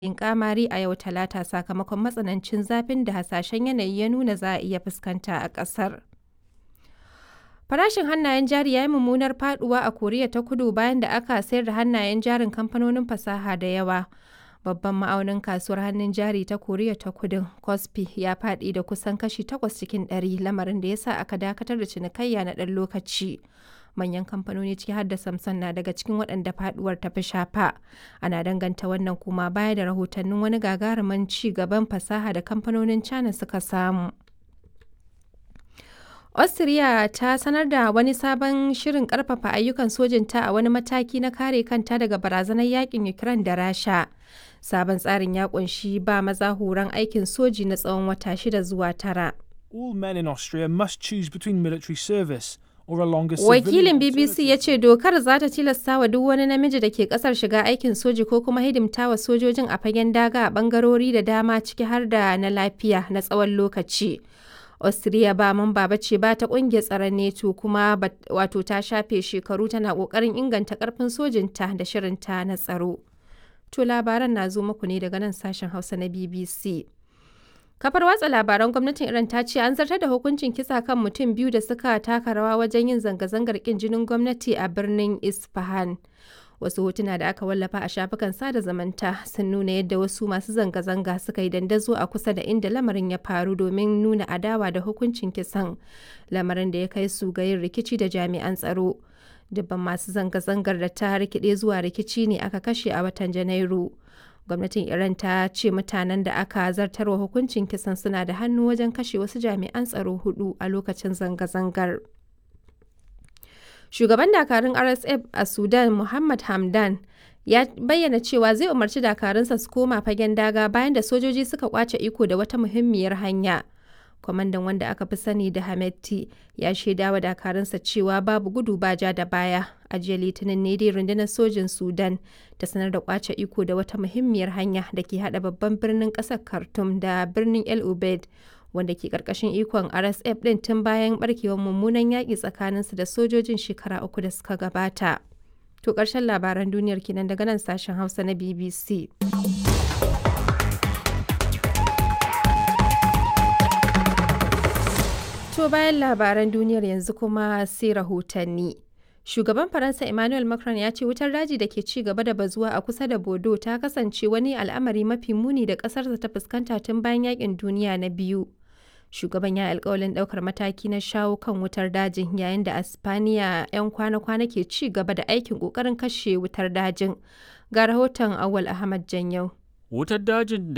yin ƙamari a yau Talata sakamakon matsanancin zafin da hasashen yanayi ya nuna za a iya fuskanta a ƙasar. Farashin hannayen jari ya yi mummunar faduwa a Koriya ta Kudu bayan da aka sayar da hannayen jarin kamfanonin fasaha da yawa. Babban ma'aunin kasuwar hannun jari ta Koriya ta Kudun, Kospi, ya faɗi da kusan kashi 8 cikin ɗari, lamarin da ya sa aka dakatar da cinikayya na ɗan lokaci. Manyan kamfanoni ciki har da Samsung na daga cikin waɗanda faduwar ta fi shafa. Ana danganta wannan kuma baya da rahotannin wani gagarumin ci gaban fasaha da kamfanonin China suka samu. Austria ta sanar da wani sabon shirin karfafa ayyukan sojinta a wani mataki na kare kanta daga barazanar yakin Ukraine da Rasha. Sabon tsarin ya kunshi ba maza horon aikin soji na tsawon wata shida zuwa tara. All men in Austria must choose between military service or a longer Wakilin BBC ya ce dokar za ta tilasta wa duk wani namiji da ke kasar shiga aikin soji ko kuma hidimta wa sojojin a fagen daga a bangarori da dama ciki har da na lafiya na tsawon lokaci. Austria ba mamba ba ce ba ta kungiyar tsaron NATO kuma wato ta shafe shekaru tana kokarin inganta karfin sojinta da shirinta na tsaro. To labaran na zo muku ne daga nan sashen Hausa na BBC. Kafar watsa labaran gwamnatin Iran ta ce an zartar da hukuncin kisa kan mutum biyu da suka taka rawa wajen yin zanga-zangar kin jinin gwamnati a birnin Isfahan. Wasu hotuna da aka wallafa a shafukan sada zamanta sun nuna yadda wasu masu zanga-zanga suka yi dandazo a kusa da inda lamarin ya faru domin nuna adawa da hukuncin kisan, lamarin da ya kai su ga yin rikici da jami'an tsaro. Dubban masu zanga-zangar da ta rikide zuwa rikici ne aka kashe a watan Janairu. Gwamnatin Iran ta ce mutanen da aka zartarwa hukuncin kisan suna da hannu wajen kashe wasu jami'an tsaro hudu a lokacin zanga-zangar. Shugaban dakarun RSF a Sudan Muhammad Hamdan ya bayyana cewa zai umarci dakarunsa su koma fagen daga bayan da sojoji suka kwace iko da wata muhimmiyar hanya. Kwamandan wanda aka fi sani da Hametti ya shaida wa dakarunsa cewa babu gudu ba ja da baya. A jiya Litinin ne dai rundunar sojin Sudan ta sanar da kwace iko da wata muhimmiyar hanya da ke hada babban birnin kasar Khartoum da birnin El Ubaid wanda ke karkashin ikon RSF din tun bayan barkewar mummunan yaƙi tsakaninsu da sojojin shekara uku da suka gabata. To ƙarshen labaran duniyar kenan daga nan sashen Hausa na BBC. To bayan labaran duniyar yanzu kuma sai rahotanni. Shugaban Faransa Emmanuel Macron ya ce wutar daji da ke ci gaba da bazuwa a kusa da Bodo ta kasance wani al'amari mafi muni da ƙasarsa ta fuskanta tun bayan yakin duniya na biyu. Shugaban ya alkawalin ɗaukar mataki na shawo kan wutar dajin yayin da Aspaniya 'yan kwana-kwana ke ci gaba da aikin ƙoƙarin kashe wutar dajin. Ga rahoton Awal Ahmad Janyau. Wutar dajin